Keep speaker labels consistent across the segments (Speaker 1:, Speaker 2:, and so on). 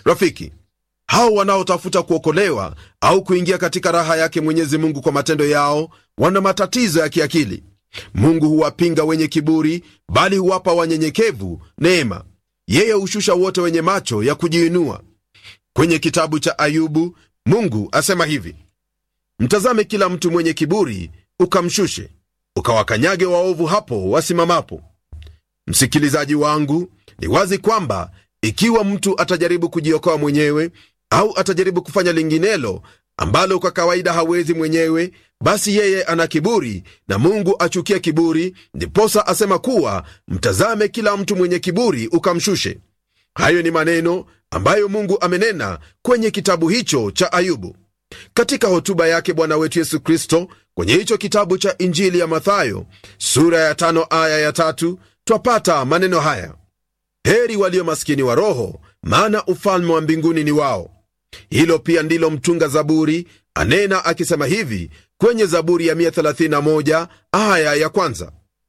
Speaker 1: rafiki hao wanaotafuta kuokolewa au kuingia katika raha yake mwenyezi mungu kwa matendo yao wana matatizo ya kiakili mungu huwapinga wenye kiburi bali huwapa wanyenyekevu neema yeye hushusha wote wenye macho ya kujiinua kwenye kitabu cha ayubu mungu asema hivi mtazame kila mtu mwenye kiburi ukamshushe ukawakanyage waovu hapo wasimamapo msikilizaji wangu ni wazi kwamba ikiwa mtu atajaribu kujiokoa mwenyewe au atajaribu kufanya linginelo ambalo kwa kawaida hawezi mwenyewe basi yeye ana kiburi na mungu achukia kiburi ndiposa asema kuwa mtazame kila mtu mwenye kiburi ukamshushe hayo ni maneno ambayo mungu amenena kwenye kitabu hicho cha ayubu katika hotuba yake bwana wetu yesu kristo kwenye hicho kitabu cha injili ya mathayo sura ya tano aya ya tatu twapata maneno haya heri walio maskini wa roho maana ufalme wa mbinguni ni wao hilo pia ndilo mtunga zaburi anena akisema hivi kwenye zaburi ya 131 aya ya kwanza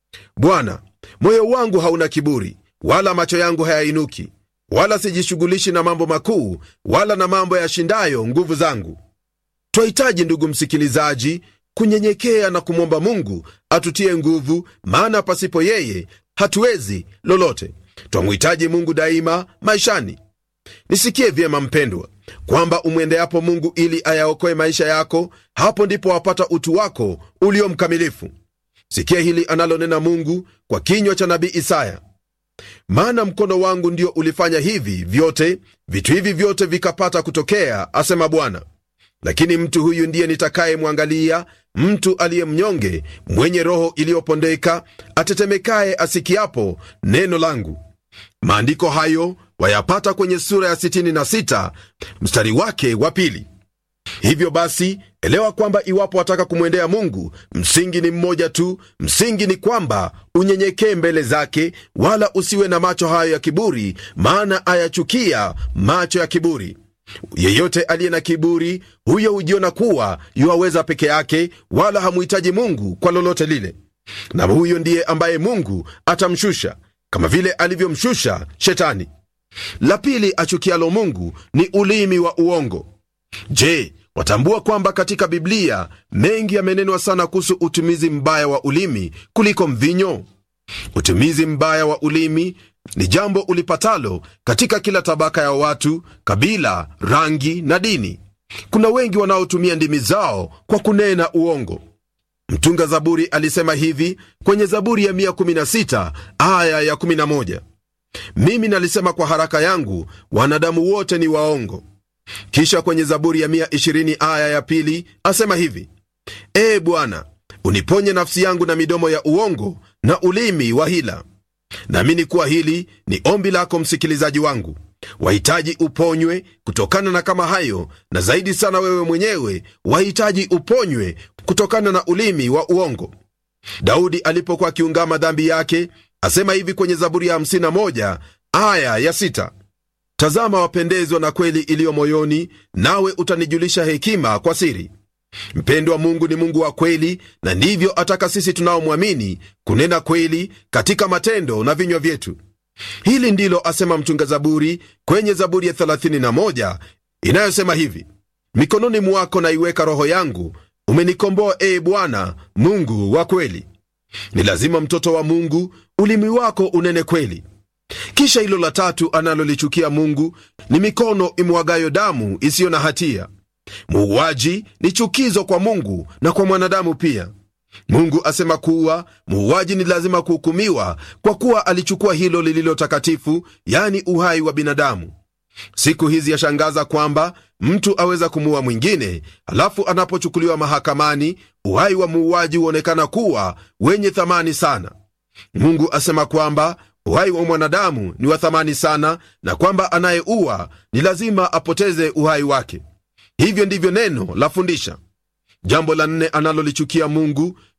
Speaker 1: bwana moyo wangu hauna kiburi wala macho yangu hayainuki wala sijishughulishi na mambo makuu wala na mambo yashindayo nguvu zangu twahitaji ndugu msikilizaji kunyenyekea na kumwomba mungu atutie nguvu maana pasipo yeye hatuwezi lolote twamhitaji mungu daima maishani nisikie vyema mpendwa kwamba umwendeapo mungu ili ayaokoe maisha yako hapo ndipo wapata utu wako ulio mkamilifu sikia hili analonena mungu kwa kinywa cha nabii isaya maana mkono wangu ndio ulifanya hivi vyote vitu hivi vyote vikapata kutokea asema bwana lakini mtu huyu ndiye nitakayemwangalia mtu aliye mnyonge mwenye roho iliyopondeka atetemekaye asikiapo neno langu maandiko hayo wayapata kwenye sura ya 66 mstari wake wa pili hivyo basi elewa kwamba iwapo wataka kumwendea mungu msingi ni mmoja tu msingi ni kwamba unyenyekee mbele zake wala usiwe na macho hayo ya kiburi maana ayachukia macho ya kiburi yeyote aliye na kiburi huyo hujiona kuwa yuwaweza peke yake wala hamuhitaji mungu kwa lolote lile na huyo ndiye ambaye mungu atamshusha kama vile alivyomshusha shetani la pili achukialo mungu ni ulimi wa uongo je watambua kwamba katika biblia mengi yamenenwa sana kuhusu utumizi mbaya wa ulimi kuliko mvinyo utumizi mbaya wa ulimi ni jambo ulipatalo katika kila tabaka ya watu kabila rangi na dini kuna wengi wanaotumia ndimi zao kwa kunena uongo mtunga zaburi alisema hivi kwenye zaburi ya 116 aya ya 11 mimi nalisema kwa haraka yangu wanadamu wote ni waongo kisha kwenye zaburi ya 120 aya ya pili asema hivi ee bwana uniponye nafsi yangu na midomo ya uongo na ulimi wa hila naamini kuwa hili ni ombi lako msikilizaji wangu wahitaji uponywe kutokana na kama hayo na zaidi sana wewe mwenyewe wahitaji uponywe kutokana na ulimi wa uongo daudi alipokuwa akiungama dhambi yake asema hivi kwenye zaburi ya 51 aya ya 6 tazama wapendezwa na kweli iliyo moyoni nawe utanijulisha hekima kwa siri mpendwa mungu ni mungu wa kweli na ndivyo ataka sisi tunaomwamini kunena kweli katika matendo na vinywa vyetu hili ndilo asema mtunga zaburi kwenye zaburi ya 31 inayosema hivi mikononi mwako naiweka roho yangu umenikomboa ee bwana mungu wa kweli ni lazima mtoto wa mungu ulimi wako unene kweli kisha hilo la tatu analolichukia mungu ni mikono imwagayo damu isiyo na hatia muuaji ni chukizo kwa mungu na kwa mwanadamu pia mungu asema kuwa muuaji ni lazima kuhukumiwa kwa kuwa alichukua hilo lililo takatifu yani uhai wa binadamu siku hizi yashangaza kwamba mtu aweza kumuua mwingine alafu anapochukuliwa mahakamani uhai wa muuaji huonekana kuwa wenye thamani sana mungu asema kwamba uhai wa mwanadamu ni wa thamani sana na kwamba anayeua ni lazima apoteze uhai wake hivyo ndivyo neno lafundisha jambo la nne analolichukia mungu